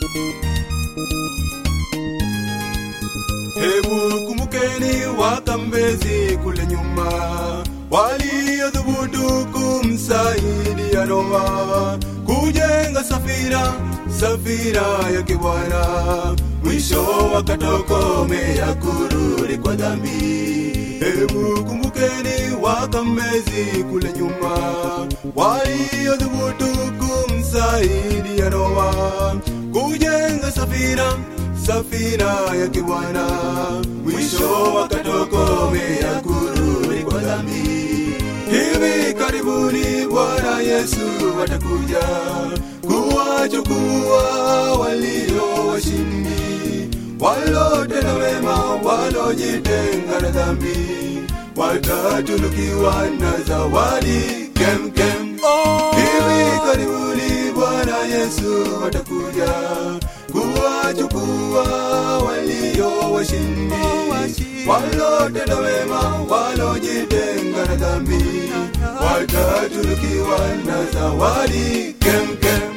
Hebu kumbukeni wakambezi kule nyuma waliodhubutu kumsaidia Noa kujenga safina, safina yake Bwana, mwisho wakatokomea kurudi kwa dhambi. Hebu kumbukeni wakambezi kule nyuma waliodhubutu kumsaidia Noa kujenga safina safina yake Bwana, mwisho wakatokomea kurudi kwa dhambi. Hivi karibuni Bwana Yesu atakuja kuwachukua walio washindi, walotenda mema, walojitenga na dhambi, watatunukiwa na zawadi kem kem. Hivi karibuni Bwana Yesu atakuja kuwachukua walio washindi, walotenda wema, walojitenga na dhambi, watatunukiwa na zawadi kem kem.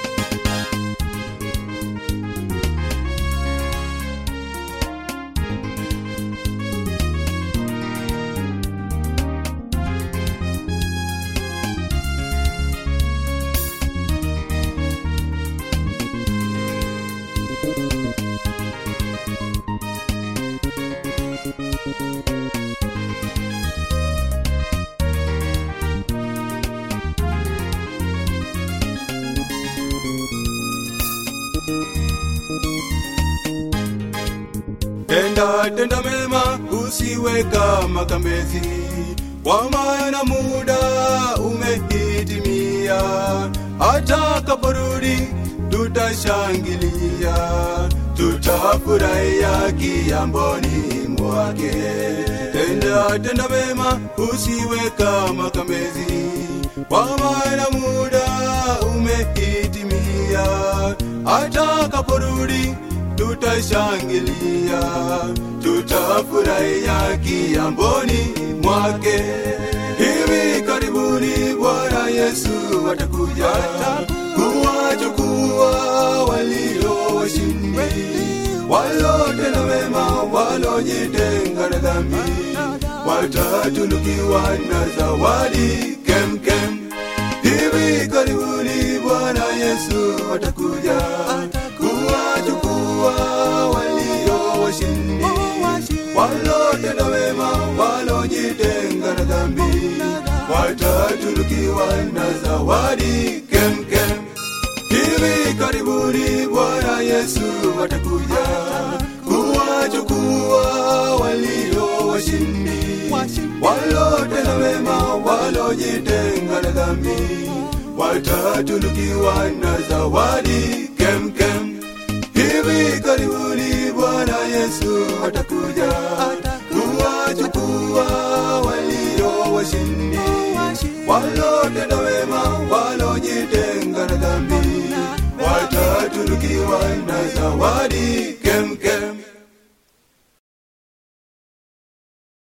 Tenda tenda mema, usiwe kama kambezi, kwa maana muda umehitimia. Atakaporudi tutashangilia, tutafurahia kiamboni mwake. Tenda tenda mema, usiwe kama kambezi, kwa maana muda umehitimia. Atakaporudi tutashangilia, tutafurahia kiamboni mwake. Hivi karibuni Bwana Yesu atakuja kuwachukua walio washindi, walotenda mema, walojitenga na dhambi, watatunukiwa na zawadi kem kem. Hivi karibuni Bwana Yesu atakuja kuwachukua walio washindi, walotenda wema, walojitenga na dhambi, watatunukiwa na zawadi kem kem. Hivi karibuni Bwana Yesu atakuja kuwachukua walio washindi, walotenda wema, walojitenga na dhambi, watatunukiwa na zawadi kem kem. Hivi karibuni Bwana Yesu atakuja kuwachukua walio washindi, walotenda wema, walojitenga na dhambi, watatunukiwa na zawadi kem kem.